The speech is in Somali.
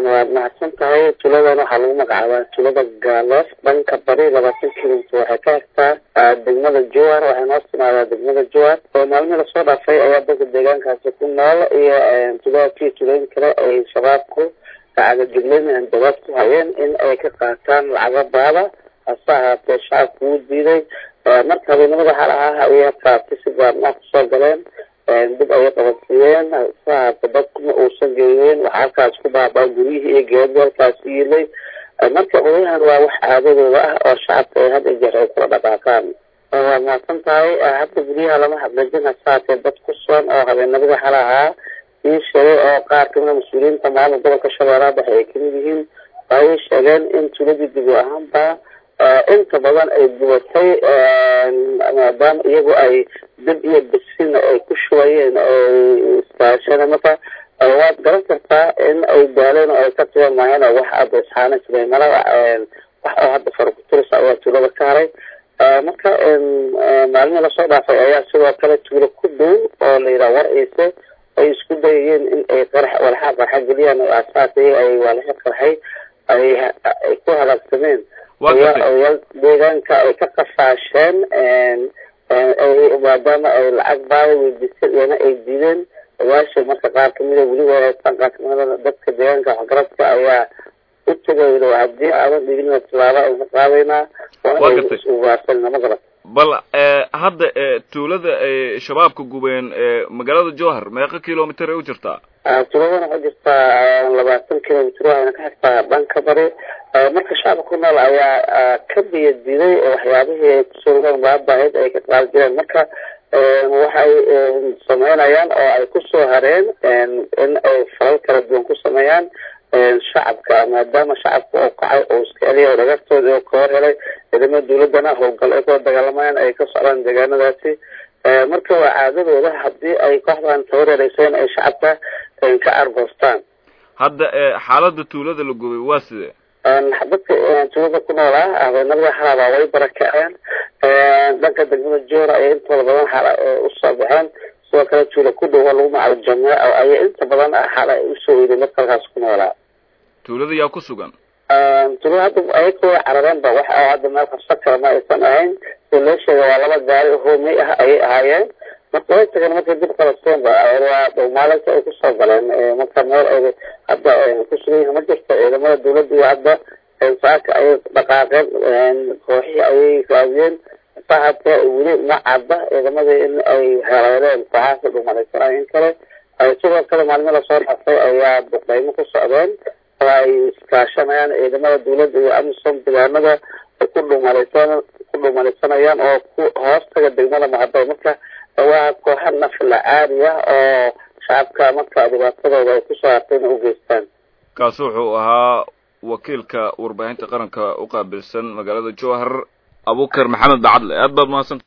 waad mahadsan tahay tuuladan waxaa lagu magacaabaa tuulada gaaloos dhanka bari labaatan kilomitr waxay ka hegtaa degmada jowar waxay noo timaadaa degmada jowar oo maalmihii lasoo dhaafay ayaa dadka deegaankaasi ku nool iyo tuuladaasi tuulooyin kale ay shabaabku gacagajugleyn dabaad ku hayeen in ay ka qaataan lacaga baada hase ahaatee shacabku wuu diiday marka habeenimada xalaha ayaa qaatay si gaarnaa kusoo galeen dib ayay qabansiiyeen hase ahaatee dadkuma uusan geeyeen waxaa halkaas ku baabaa guryihii iyo geeradii halkaas yiilay marka odayahan waa wax caadadooda ah oo shacabka ay had iyo jeer ay kula dhaqaaqaan waad mahadsan tahay hadda guryaha lama hadlajin hase ahaatee dad ku sugan oo habeenimada xalahaa ii sheegay oo qaar kamida mas-uuliyiinta maamulka gobolka shabeellaha dhexe ay kamid yihiin waayay sheegeen in tuuladii dib u ahaanba inta badan ay gubatay maadaama iyagu ay dib iyo bisina ay ku shubayeen ay iskaasheen marka waad garan kartaa in ay daaleen oo ay ka tiban maayeen oo wax hadda isxaanan jiray mala wax oo hadda farakuturis ayaa tuulada ka haray marka maalmihii lasoo dhaafay ayaa sidoo kale tuulo ku dhow oo la yidhaha war ciise ay isku dayayeen in ay qarax walxa qarxa geliyaan oo asaasay ay walxa qarxay ay ay ku halaagsameen oyaal deegaanka ay ka qafaasheen maadaama ay lacag baada weydiiseen iyana ay diideen ogaasha marka qaar kamida weliba haystaan qaar kamida dadka deegaanka waxgaradka ayaa u tegay haddii aadan dhigin tilaaba aynu qaadaynaa waana ugaarsanna ma garat bal hadda tuulada ay shabaabka gubeen magaalada jowhar meeqa kilomitr ay u jirtaa tuuladana waxay jirtaa labaatan kilomitr waxayna ka xigtaa dhanka bari marka shacabka ku nool ayaa ka biya diiday waxyaabihii ay kusoo baabaahayd ay ka qaadi jireen marka waxay sameynayaan oo ay kusoo hareen in ay falal kala duwan ku sameeyaan shacabka maadaama shacabka oo kacay oo iska celiya oo dhagartooda oo ka hor helay ciidamada dawladana howlgal ay kula dagaalamayaan ay ka socdaan deegaanadaasi marka waa caadadooda haddii ay kooxdan tabareereyseen ay shacabka ka argoostaan hadda xaalada tuulada la gubay waa sidee dadka tuulada ku noolaa habeenimada xalaabaa way barakaceen dhanka degmada joora ayay intooda badan xala usoo baxeen sidoo kale tuula ku dhow lagu magacaabo jameec ayay inta badan xala usoo weyday dadka halkaas ku noolaa tuulada yaa ku sugan tuulada hadda ayaka way carareen ba wax hadda meel qabsan kara ma aysan ahayn sida loo sheega waa laba gaari hoomey ah ayay ahaayeen marka way tageen markay dib qalasteen ba waa dhowmaalinta ay kusoo galeen marka meel ay hadda kusugan yihin ma jirto ciidamada dawladda iyo hadda saaka ayay dhaqaaqeen kooxihii ayay raadiyeen sahatee weli ma cadda ciidamada in ay heleeleen kooxaasi dhumalaysanay in kale sidoo kale maalmi lasoo dhaafay ayaa duqeymo ku socdeen oo ay iskaashanayaan ciidamada dawladda iyo amisom deegaanada ay ku dhumalaysan ku dhumalaysanayaan oo ku hoostaga degmada mahadal marka waa kooxa nafla caadi ah oo shacabka marka dhibaatadooda ay kusoo hartay ina u geystaan kaasi wuxuu ahaa wakiilka warbaahinta qaranka u qaabilsan magaalada jowhar abukar maxamed bacadle aad baad mahadsan